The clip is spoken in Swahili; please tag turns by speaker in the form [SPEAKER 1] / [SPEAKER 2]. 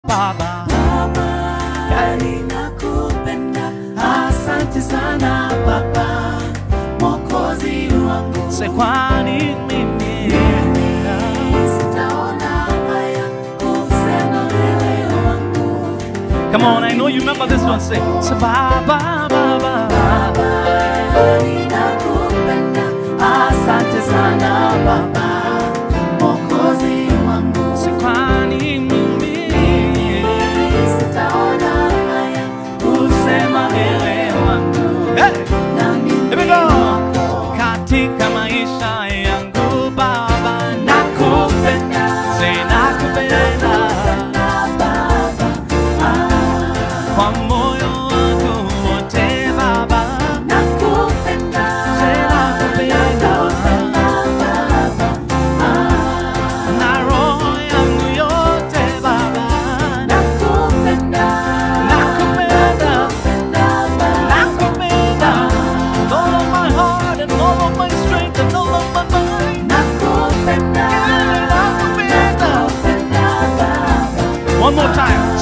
[SPEAKER 1] Baba.
[SPEAKER 2] Gari nakupenda, asante sana Baba, Mwokozi wangu.
[SPEAKER 1] Say kwani mimi
[SPEAKER 2] Sitaona haya kusema wewe wangu.
[SPEAKER 1] Come on, I know you remember this one. Say, say Baba, Baba.
[SPEAKER 2] Gari nakupenda, asante sana Baba, Mwokozi wangu.
[SPEAKER 1] Say kwani mimi
[SPEAKER 2] Sitaona haya
[SPEAKER 1] kusema wewe wangu. Hey!
[SPEAKER 2] na mimi
[SPEAKER 1] Here we go.
[SPEAKER 2] wako.
[SPEAKER 1] Katika maisha yangu Baba,
[SPEAKER 2] Nakupenda,
[SPEAKER 1] say nakupenda kwa moyo wangu wote Baba.
[SPEAKER 2] nakupenda,
[SPEAKER 1] Say nakupenda na roho yangu yote Baba.
[SPEAKER 2] nakupenda,
[SPEAKER 1] Nakupenda,
[SPEAKER 2] nakupenda,
[SPEAKER 1] nakupenda, with all of my heart and all of my strength and all of my mind.
[SPEAKER 2] nakupenda,
[SPEAKER 1] Nakupenda.
[SPEAKER 2] nakupenda,
[SPEAKER 1] One more time.